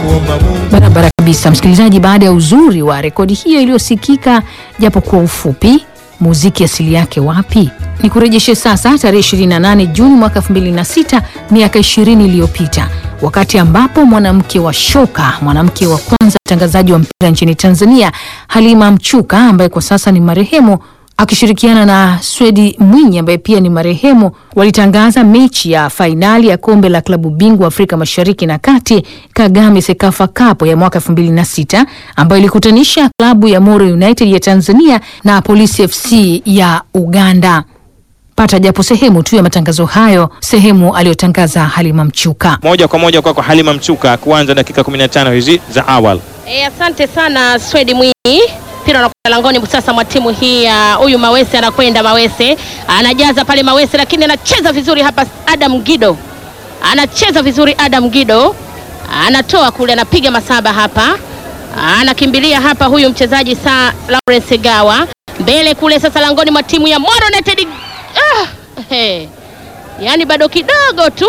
kumwomba Mungu. Barabara kabisa, msikilizaji. Baada ya uzuri wa rekodi hiyo iliyosikika japo kwa ufupi, muziki asili yake wapi? Ni kurejeshe sasa tarehe 28 Juni mwaka 2006, miaka 20 iliyopita, wakati ambapo mwanamke wa shoka, mwanamke wa kwanza mtangazaji wa mpira nchini Tanzania, Halima Mchuka ambaye kwa sasa ni marehemu akishirikiana na Swedi Mwinyi ambaye pia ni marehemu walitangaza mechi ya fainali ya kombe la klabu bingwa Afrika Mashariki na Kati Kagame Sekafa Cup ya mwaka 2006 ambayo ilikutanisha klabu ya Moro United ya Tanzania na Polisi FC ya Uganda. Pata japo sehemu tu ya matangazo hayo, sehemu aliyotangaza Halima Mchuka. Moja kwa moja kwako Halima Mchuka, kuanza dakika 15 hizi za awali. E, asante sana Swedi Mwinyi. Mpira unakwenda langoni sasa mwa timu hii ya huyu Mawese, anakwenda Mawese, anajaza pale Mawese, lakini anacheza vizuri hapa. Adam Gido anacheza vizuri, Adam Gido anatoa kule, anapiga masaba hapa, anakimbilia hapa huyu mchezaji sa Lawrence Gawa mbele kule sasa langoni mwa timu ya Moro United. Ah, he. Yaani bado kidogo tu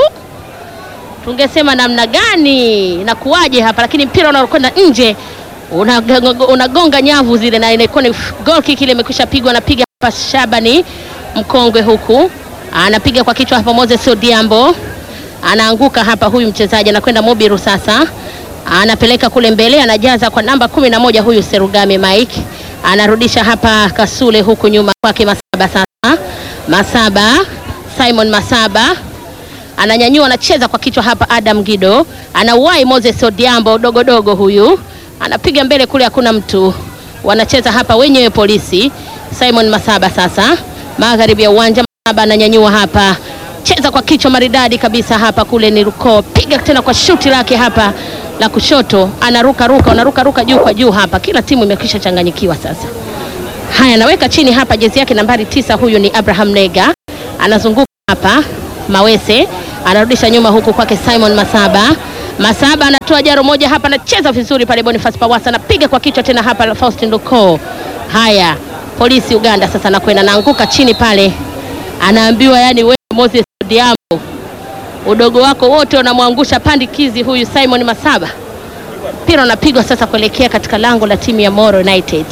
tungesema namna gani na kuwaje hapa, lakini mpira unakwenda nje unagonga una nyavu zile, na inakuwa ni goal kick ile imekwisha pigwa. Anapiga hapa Shabani mkongwe, huku anapiga kwa kichwa hapa. Moses Odiambo anaanguka hapa, huyu mchezaji anakwenda Mobiru sasa, anapeleka kule mbele, anajaza kwa namba kumi na moja huyu Serugame Mike, anarudisha hapa Kasule huku nyuma kwake Masaba. Sasa Masaba, Simon Masaba ananyanyua, anacheza kwa kichwa hapa. Adam Gido anauwai Moses Odiambo dogodogo huyu anapiga mbele kule, hakuna mtu, wanacheza hapa wenyewe polisi. Simon Masaba sasa magharibi ya uwanja, Masaba ananyanyua hapa, cheza kwa kichwa maridadi kabisa hapa, kule ni Ruko, piga tena kwa shuti lake hapa la kushoto, anaruka ruka, anaruka ruka juu kwa juu hapa, kila timu imekwisha changanyikiwa sasa. Haya, anaweka chini hapa jezi yake nambari tisa, huyu ni Abraham Nega, anazunguka hapa Mawese, anarudisha nyuma huku kwake Simon Masaba Masaba anatoa jaro moja hapa, anacheza vizuri pale. Boniface Pawasa anapiga kwa kichwa tena hapa, Faustin Luko. Haya, polisi Uganda sasa anakwenda naanguka chini pale, anaambiwa yani, wewe Moses Odiambo, udogo wako wote unamwangusha pandikizi huyu Simon Masaba. Mpira unapigwa sasa kuelekea katika lango la timu ya Moro United,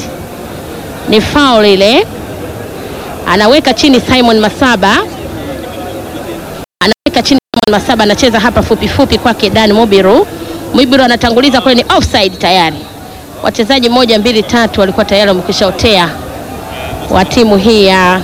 ni foul ile, anaweka chini Simon Masaba, anaweka chini Masaba anacheza hapa fupi fupi kwake Dan Mubiru. Mubiru anatanguliza kule, ni offside tayari. Wachezaji moja mbili tatu walikuwa tayari wamekwisha otea wa timu hii ya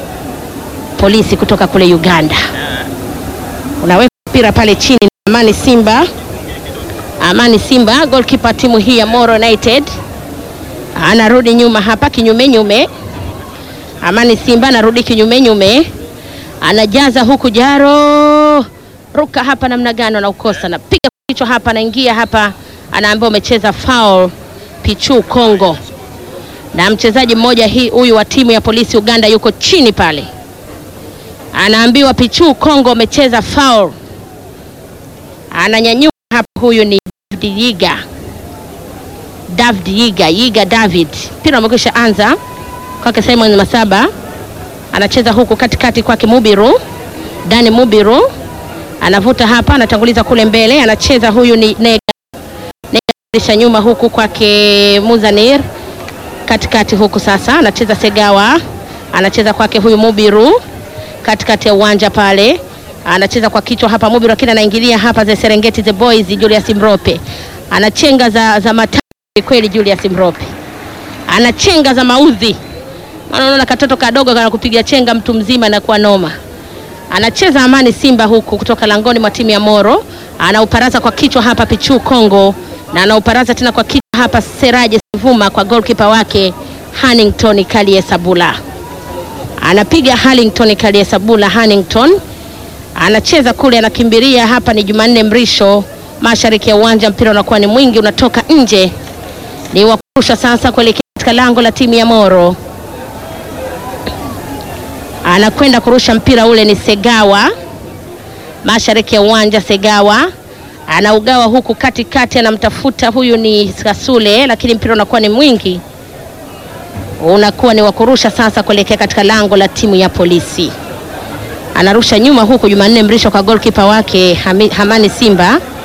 polisi kutoka kule Uganda. Unaweka mpira pale chini, Amani Simba, Amani Simba goalkeeper timu hii ya Moro United anarudi nyuma hapa kinyume nyume. Amani Simba anarudi kinyume nyume, anajaza huku jaro ruka hapa namna gani, anaukosa napiga kichwa hapa, anaingia hapa, anaambiwa umecheza foul. Pichu Kongo na mchezaji mmoja hii huyu wa timu ya polisi Uganda yuko chini pale, anaambiwa Pichu Kongo umecheza foul, ananyanyuka hapa. Huyu ni David Yiga, David Yiga, Yiga David. Mpira umekwisha anza kwake Simon Masaba, anacheza huku katikati kwake Mubiru, Dani Mubiru anavuta hapa, anatanguliza kule mbele, anacheza huyu ni Nega, Nega nyuma huku kwake Muzanir, katikati huku sasa anacheza Segawa, anacheza kwake huyu Mubiru, katikati ya uwanja pale, anacheza kwa kichwa hapa Mubiru, lakini anaingilia hapa za Serengeti the Boys, Julius Mrope anachenga za, za matani kweli, Julius Mrope anachenga za maudhi, maana unaona katoto kadogo kana kupiga chenga mtu mzima na kuwa noma anacheza Amani Simba huku kutoka langoni mwa timu ya Moro, anauparaza kwa kichwa hapa Pichu Kongo, na anauparaza tena kwa kichwa hapa Seraje Sivuma kwa goalkeeper wake Hannington Kalie Sabula, anapiga Hannington Kalie Sabula. Hannington anacheza kule, anakimbilia hapa, ni Jumanne Mrisho, mashariki ya uwanja. Mpira unakuwa ni mwingi, unatoka nje, ni wakurusha sasa kuelekea katika lango la timu ya Moro anakwenda kurusha mpira ule ni Segawa, mashariki ya uwanja. Segawa anaugawa huku katikati, anamtafuta huyu ni Kasule, lakini mpira unakuwa ni mwingi, unakuwa ni wa kurusha sasa kuelekea katika lango la timu ya polisi. Anarusha nyuma huku Jumanne Mrisho kwa goalkeeper wake Hami- Hamani Simba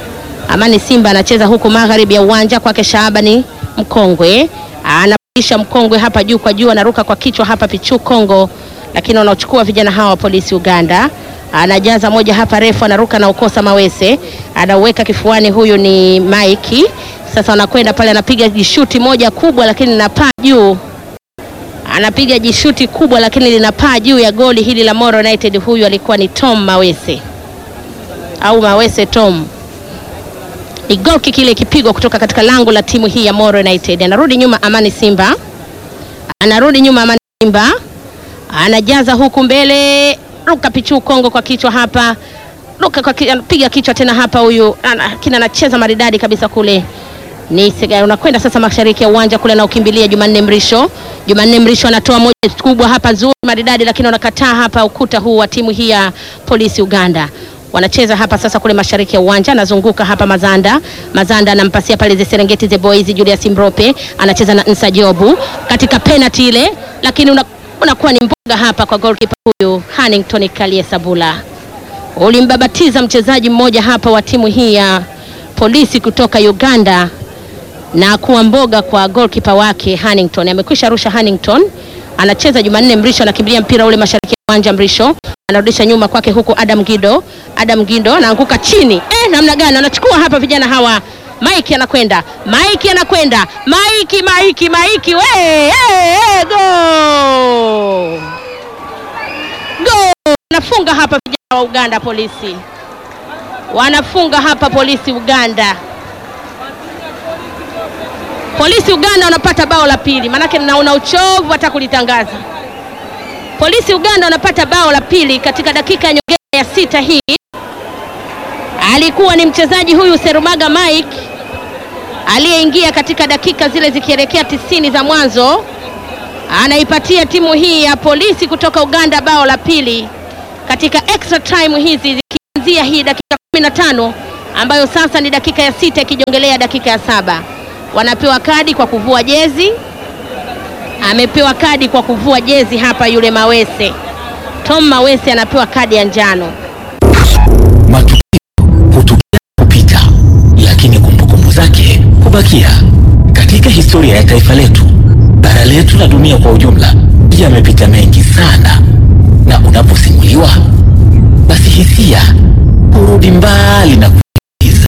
Amani Simba anacheza huku magharibi ya uwanja kwake Shaabani Mkongwe anapisha Mkongwe hapa juu kwa juu, anaruka kwa kichwa hapa Pichu Kongo, lakini wanaochukua vijana hawa wa polisi Uganda. Anajaza moja hapa refu, anaruka na ukosa Mawese, anauweka kifuani. Huyu ni Mike. Sasa anakwenda pale, anapiga jishuti moja kubwa, lakini linapaa juu anapiga jishuti kubwa lakini linapaa juu ya goli hili la Moro United. Huyu alikuwa ni Tom Mawese au Mawese Tom. Ni goal kick ile ikipigwa kutoka katika lango la timu hii ya Moro United. Anarudi nyuma Amani Simba, anarudi nyuma Amani Simba, anajaza huku mbele, ruka Pichu Kongo kwa kichwa hapa, ruka kwa ki, anapiga kichwa tena hapa, huyu ana- kina anacheza maridadi kabisa kule ni Sega- unakwenda sasa mashariki ya uwanja kule na ukimbilia Jumanne Mrisho. Jumanne Mrisho anatoa moja kubwa hapa nzuri maridadi, lakini wanakataa hapa ukuta huu wa timu hii ya polisi Uganda. Wanacheza hapa sasa kule mashariki ya uwanja, anazunguka hapa Mazanda. Mazanda anampasia pale ze Serengeti the Boys, Julius Mrope anacheza na Nsa Jobu katika penalty ile, lakini una- unakuwa ni mboga hapa kwa goalkeeper huyu Hannington Kalie Sabula ulimbabatiza mchezaji mmoja hapa wa timu hii ya polisi kutoka Uganda na kuwa mboga kwa goalkeeper wake Hannington. Amekwisha rusha Hannington, anacheza Jumanne Mrisho, anakimbilia mpira ule mashariki ya uwanja. Mrisho anarudisha nyuma kwake, huku Adam Gido, Adam Gido anaanguka chini. Eh, namna gani wanachukua hapa vijana hawa. Mike anakwenda, Mike anakwenda, Mike, Mike, Mike, we, eh, eh, go go! Wanafunga hapa vijana wa Uganda polisi, wanafunga hapa polisi Uganda. Polisi Uganda wanapata bao la pili, maanake naona uchovu hata kulitangaza. Polisi Uganda wanapata bao la pili katika dakika ya nyongeza ya sita. Hii alikuwa ni mchezaji huyu Serumaga Mike aliyeingia katika dakika zile zikielekea tisini za mwanzo, anaipatia timu hii ya polisi kutoka Uganda bao la pili katika extra time hizi zikianzia hii dakika 15 ambayo sasa ni dakika ya sita ikijongelea dakika ya saba wanapewa kadi kwa kuvua jezi. Amepewa kadi kwa kuvua jezi hapa, yule Mawese Tom Mawese anapewa kadi ya njano. Matukio hutokea kupita, lakini kumbukumbu zake hubakia. Katika historia ya taifa letu, bara letu na dunia kwa ujumla, yamepita mengi sana, na unaposimuliwa, basi hisia hurudi mbali na kuiza.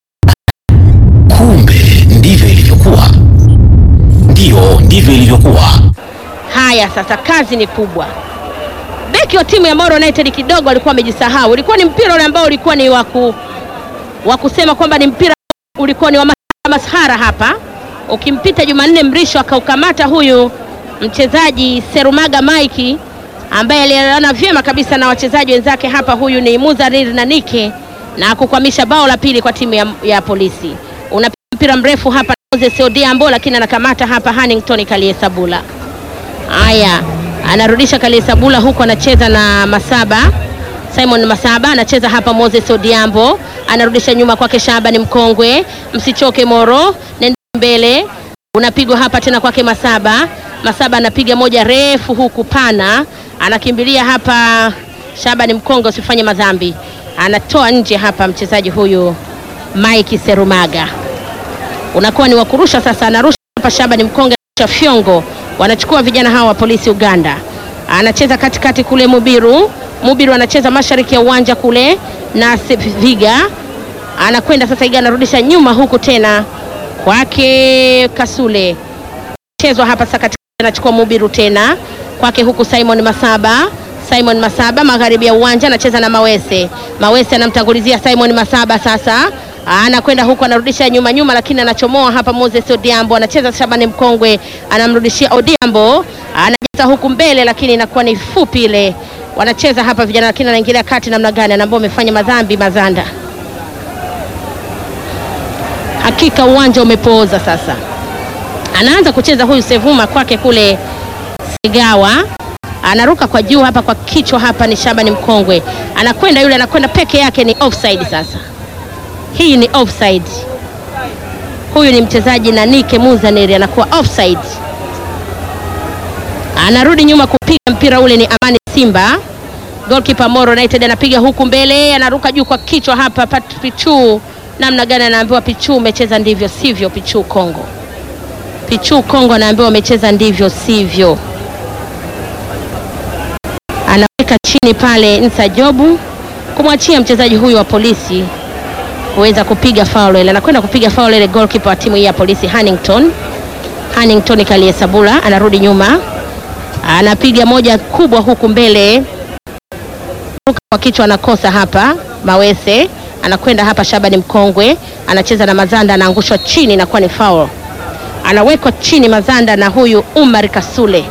Kumbe ndivyo ilivyokuwa. Ndiyo, ndivyo ilivyokuwa. Haya, sasa kazi ni kubwa. Beki wa timu ya Moro United kidogo alikuwa amejisahau. Ulikuwa ni mpira ule ambao ulikuwa ni waku, wa kusema kwamba ni mpira ulikuwa ni wa mas- masahara hapa. Ukimpita Jumanne Mrisho akaukamata huyu mchezaji Serumaga Mike ambaye alielewana vyema kabisa na wachezaji wenzake hapa. Huyu ni Muzarir na Nike na kukwamisha bao la pili kwa timu ya, ya polisi. Unapiga mpira mrefu hapa Moses Odiambo, lakini anakamata hapa Hannington Kaliesabula. Haya, anarudisha Kaliesabula huku anacheza na Masaba Simon Masaba anacheza hapa. Moses Odiambo anarudisha nyuma kwake Shabani Mkongwe, msichoke Moro, nenda mbele, unapigwa hapa tena kwake Masaba. Masaba anapiga moja refu huku pana, anakimbilia hapa Shabani Mkongwe, usifanye madhambi, anatoa nje hapa mchezaji huyu Mike Serumaga unakuwa ni wakurusha sasa, anarusha hapa Shabani Mkonge cha fyongo, wanachukua vijana hawa wa polisi Uganda. Anacheza katikati kule Mubiru, Mubiru anacheza mashariki ya uwanja kule na Viga anakwenda sasa, Iga anarudisha nyuma huku tena kwake Kasule, chezwa hapa sasa katikati, anachukua Mubiru tena kwake huku Simon Masaba Simon Masaba magharibi ya uwanja anacheza na Mawese. Mawese anamtangulizia Simon Masaba sasa anakwenda huku anarudisha nyuma nyuma, lakini anachomoa hapa. Moses Odiambo anacheza, Shabani Mkongwe anamrudishia Odiambo, anajaza huku mbele, lakini inakuwa ni fupi ile. Wanacheza hapa vijana, lakini anaingilia kati namna gani, anaambia umefanya madhambi Mazanda. Hakika uwanja umepooza sasa. Anaanza kucheza huyu Sevuma kwake kule Segawa anaruka kwa juu hapa kwa kichwa hapa, ni Shabani Mkongwe anakwenda yule, anakwenda peke yake, ni offside sasa. Hii ni offside. Huyu ni mchezaji na Nike Muzaneri anakuwa offside. Anarudi nyuma kupiga mpira ule, ni Amani Simba. Goalkeeper Moro United anapiga huku mbele, anaruka juu kwa kichwa hapa, Pichu namna gani, anaambiwa Pichu, umecheza ndivyo sivyo. Pichu Kongo, Pichu Kongo anaambiwa umecheza ndivyo sivyo. Anaweka chini pale Nsa Jobu kumwachia mchezaji huyu wa polisi kuweza kupiga foul ile. Anakwenda kupiga foul ile goalkeeper wa timu hii ya polisi Hannington. Hannington Kaliesabula anarudi nyuma, anapiga moja kubwa huku mbele, ruka kwa kichwa, anakosa hapa. Mawese anakwenda hapa, Shabani Mkongwe anacheza na Mazanda, anaangushwa chini, inakuwa ni foul. Anawekwa chini Mazanda na huyu Umar Kasule.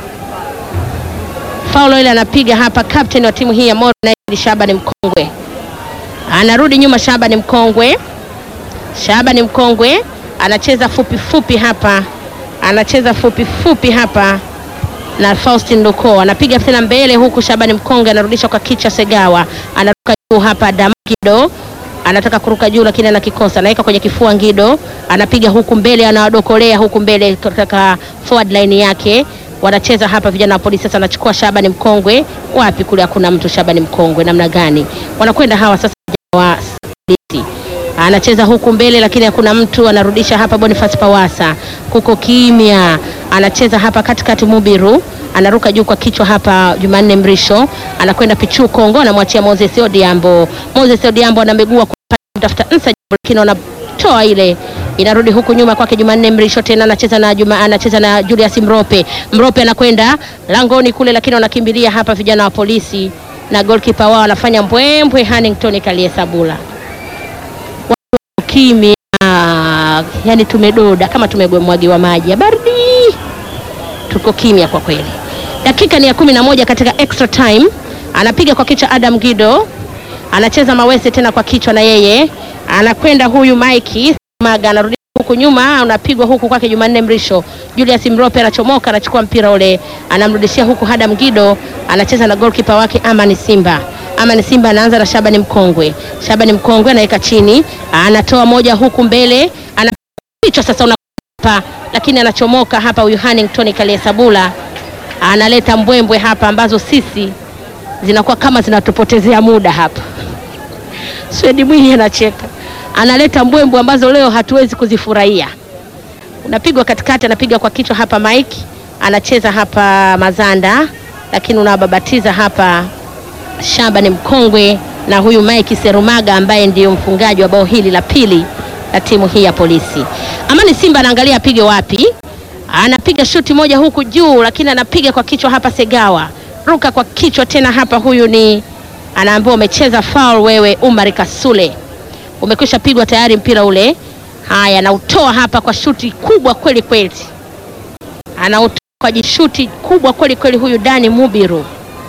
Foul ile anapiga hapa captain wa timu hii ya Moro United Shabani Mkongwe anarudi nyuma. Shabani Mkongwe, Shabani Mkongwe anacheza fupi fupi hapa, anacheza fupi fupi hapa na Faustin Luko anapiga tena mbele huku. Shabani Mkongwe anarudisha kwa kichwa. Segawa anaruka juu hapa, Damagido anataka kuruka juu lakini anakikosa, anaweka kwenye kifua. Ngido anapiga huku mbele, anawadokolea huku mbele katika forward line yake wanacheza hapa vijana wa polisi. Sasa anachukua Shabani Mkongwe, wapi kule, hakuna mtu. Shabani Mkongwe namna gani wanakwenda hawa sasa, vijana wa polisi anacheza huku mbele, lakini hakuna mtu. Anarudisha hapa Boniface Pawasa, kuko kimya. Anacheza hapa katikati, Mubiru anaruka juu kwa kichwa hapa. Jumanne Mrisho anakwenda Pichu Kongo, anamwachia Moses Odiambo. Moses Odiambo anamegua kutafuta Nsa, lakini anatoa ile inarudi huku nyuma kwake Jumanne Mrisho tena anacheza na Juma, anacheza na Julius Mrope. Mrope anakwenda langoni kule, lakini wanakimbilia hapa vijana wa polisi na goalkeeper wao anafanya mbwembwe. Hannington Kaliesabula, watu kimya, yani tumedoda kama tumemwagiwa maji ya baridi, tuko kimya kwa kweli. Dakika ni ya kumi na moja katika extra time, anapiga kwa kichwa Adam Gido, anacheza Mawese tena kwa kichwa na yeye anakwenda huyu Mike Maga anarudi huku nyuma, unapigwa huku kwake Jumanne Mrisho. Julius Mrope anachomoka, anachukua mpira ule, anamrudishia huku Hadam Gido, anacheza na goalkeeper wake Amani Simba. Amani Simba anaanza na Shabani Mkongwe. Shabani Mkongwe anaweka chini, anatoa moja huku mbele, anapichwa sasa unapa, lakini anachomoka hapa huyu Hannington Kaliesabula analeta mbwembwe hapa ambazo sisi zinakuwa kama zinatupotezea muda hapa. Swedi Mwinyi anacheka analeta mbwembwe ambazo leo hatuwezi kuzifurahia. Unapigwa katikati, anapiga kwa kichwa hapa Mike, anacheza hapa Mazanda, lakini unababatiza hapa Shabani Mkongwe na huyu Mike Serumaga ambaye ndiyo mfungaji wa bao hili la pili la timu hii ya polisi. Amani Simba anaangalia apige wapi, anapiga shuti moja huku juu, lakini anapiga kwa kichwa hapa. Segawa ruka kwa kichwa tena hapa, huyu ni anaambiwa umecheza foul wewe, Umar Kasule umekwisha pigwa tayari mpira ule. Haya, anautoa hapa kwa shuti kubwa kweli kweli, anautoa kwa jishuti kubwa kweli kweli. Huyu Dani Mubiru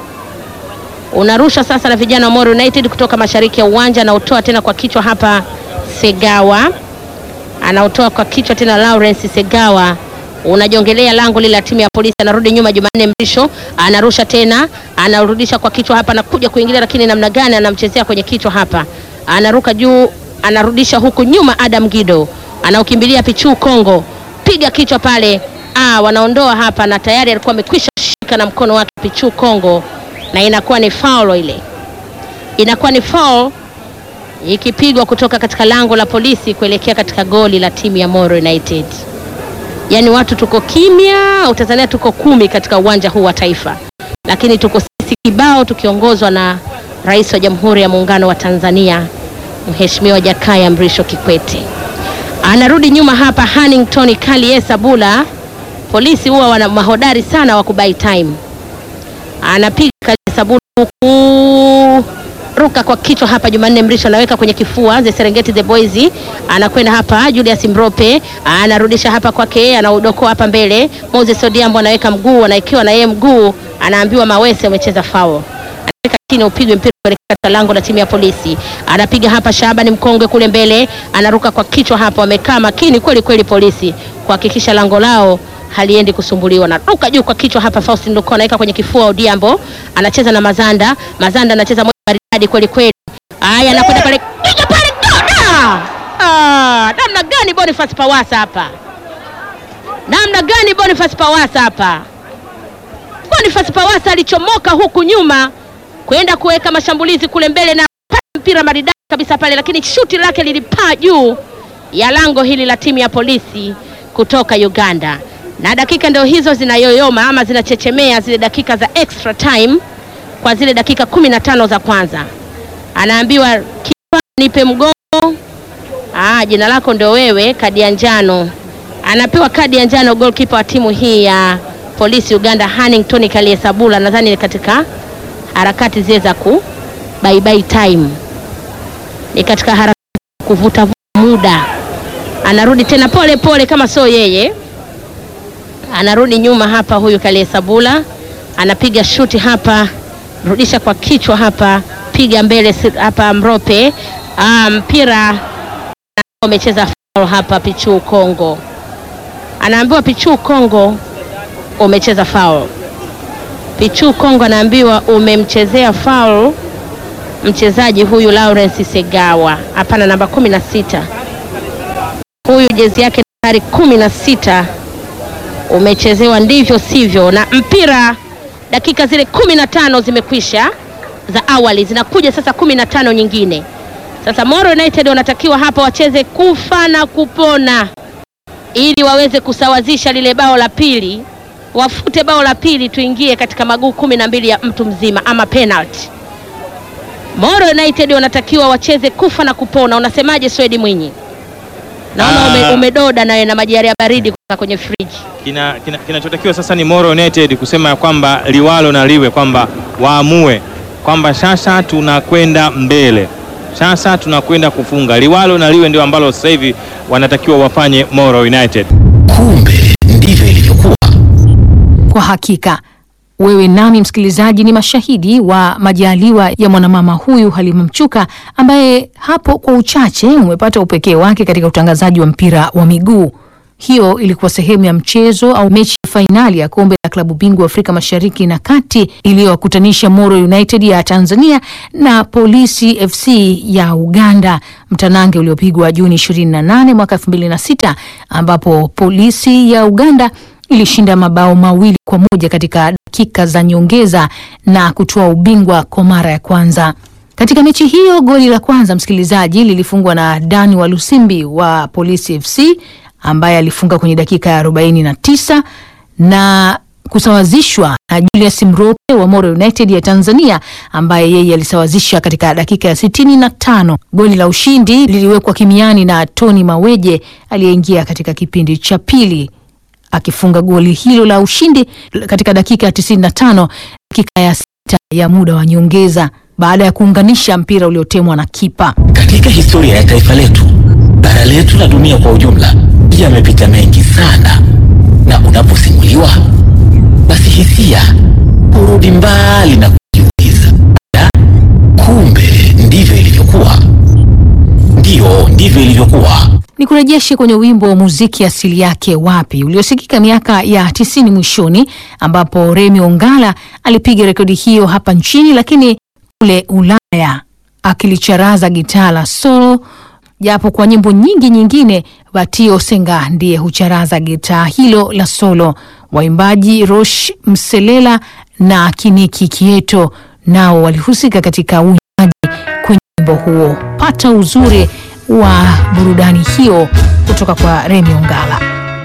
unarusha sasa na vijana wa Moro United kutoka mashariki ya uwanja, anautoa tena kwa kichwa hapa. Segawa anautoa kwa kichwa tena, Lawrence Segawa unajongelea lango lile la timu ya polisi, anarudi nyuma. Jumanne Mrisho anarusha tena, anarudisha kwa kichwa hapa, anakuja kuingilia, lakini namna gani anamchezea kwenye kichwa hapa anaruka juu, anarudisha huku nyuma. Adam Gido anaukimbilia Pichu Kongo, piga kichwa pale. Ah, wanaondoa hapa, na tayari alikuwa amekwisha shika na mkono wake Pichu Kongo, na inakuwa ni foul ile, inakuwa ni foul ikipigwa kutoka katika lango la polisi kuelekea katika goli la timu ya Moro United. Yaani watu tuko kimya, Tanzania tuko kumi katika uwanja huu wa Taifa, lakini tuko sisi kibao tukiongozwa na Rais wa Jamhuri ya Muungano wa Tanzania Mheshimiwa Jakaya Mrisho Kikwete. Anarudi nyuma hapa Hannington Kaliesabula. Polisi huwa wana mahodari sana wa kubai time. Anapiga Kaliesabula huku ruka kwa kichwa hapa. Jumanne Mrisho anaweka kwenye kifua the Serengeti the Boys, anakwenda hapa. Julius Mrope anarudisha hapa kwake, anaudokoa hapa mbele. Moses Odiambo anaweka mguu, anaekiwa na yeye mguu, anaambiwa Mawese umecheza foul chini upigwe mpira kuelekea katika lango la timu ya polisi. Anapiga hapa Shabani Mkongwe kule mbele, anaruka kwa kichwa hapa. Wamekaa makini kweli kweli polisi kuhakikisha lango lao haliendi kusumbuliwa. Anaruka juu kwa kichwa hapa, Faustin Luko anaweka kwenye kifua. Odiambo anacheza na Mazanda, Mazanda anacheza moja maridadi kweli kweli. Haya, anakwenda pale, piga pale, gona! Ah, namna gani Boniface Pawasa hapa, namna gani Boniface Pawasa hapa. Boniface Pawasa alichomoka huku nyuma kwenda kuweka mashambulizi kule mbele na mpira maridadi kabisa pale, lakini shuti lake lilipaa juu ya lango hili la timu ya polisi kutoka Uganda, na dakika ndio hizo zinayoyoma ama zinachechemea zile dakika za extra time kwa zile dakika kumi na tano za kwanza. Anaambiwa kipa, nipe mgongo. Ah, jina lako ndio wewe, kadi ya njano. Anapewa kadi ya njano goalkeeper wa timu hii ya polisi Uganda, Hannington Kaliesabula, nadhani ni katika harakati zile za ku bye bye time, ni katika harakati za kuvuta muda. Anarudi tena pole pole, kama sio yeye, anarudi nyuma hapa. Huyu Kaliesabula anapiga shuti hapa, rudisha kwa kichwa hapa, piga mbele si- hapa, Mrope Ah, mpira amecheza foul hapa. Pichu Kongo anaambiwa, Pichu Kongo umecheza foul. Pichu Kongo anaambiwa umemchezea foul mchezaji huyu Lawrence Segawa, hapana, namba kumi na sita huyu jezi yake nambari kumi na sita umechezewa ndivyo sivyo, na mpira dakika zile kumi na tano zimekwisha za awali, zinakuja sasa kumi na tano nyingine. Sasa Moro United wanatakiwa hapa wacheze kufa na kupona ili waweze kusawazisha lile bao la pili, wafute bao la pili, tuingie katika maguu kumi na mbili ya mtu mzima ama penalty. Moro United wanatakiwa wacheze kufa na kupona. Unasemaje Swedi Mwinyi? Naona ume, Ah. umedoda nawe na maji ya baridi kutoka kwenye friji. Kina- kina- kinachotakiwa sasa ni Moro United kusema ya kwamba liwalo na liwe kwamba waamue kwamba sasa tunakwenda mbele, sasa tunakwenda kufunga. Liwalo na liwe ndio ambalo sasa hivi wanatakiwa wafanye Moro United. Kumbe ndivyo ilivyokuwa. Kwa hakika wewe nami msikilizaji ni mashahidi wa majaliwa ya mwanamama huyu Halima Mchuka ambaye hapo kwa uchache umepata upekee wake katika utangazaji wa mpira wa miguu. Hiyo ilikuwa sehemu ya mchezo au mechi ya fainali ya kombe la klabu bingwa Afrika Mashariki na Kati iliyowakutanisha Moro United ya Tanzania na Polisi FC ya Uganda, mtanange uliopigwa Juni 28 mwaka 2006 ambapo Polisi ya Uganda ilishinda mabao mawili kwa moja katika dakika za nyongeza na kutoa ubingwa kwa mara ya kwanza. Katika mechi hiyo goli la kwanza msikilizaji, lilifungwa na Dani wa Lusimbi wa Polisi FC ambaye alifunga kwenye dakika ya 49 na kusawazishwa na Julius Mrope wa Moro United ya Tanzania ambaye yeye alisawazisha katika dakika ya 65. Goli la ushindi liliwekwa kimiani na Tony Maweje aliyeingia katika kipindi cha pili akifunga goli hilo la ushindi katika dakika ya 95, dakika ya sita ya muda wa nyongeza baada ya kuunganisha mpira uliotemwa na kipa. Katika historia ya taifa letu, bara letu na dunia kwa ujumla, yamepita mengi sana, na unaposimuliwa basi hisia hurudi mbali na kujiuliza, "Da, kumbe ndivyo ilivyokuwa." Ndiyo, ndivyo ilivyokuwa. Ni kurejeshe kwenye wimbo wa muziki asili yake wapi uliosikika miaka ya tisini mwishoni, ambapo Remi Ongala alipiga rekodi hiyo hapa nchini, lakini kule Ulaya akilicharaza gitaa la solo, japo kwa nyimbo nyingi nyingine Batio Senga ndiye hucharaza gitaa hilo la solo. Waimbaji Rosh Mselela na Kiniki Kieto nao walihusika katika uimbaji kwenye wimbo huo. Pata uzuri wa burudani hiyo kutoka kwa Remi Ongala.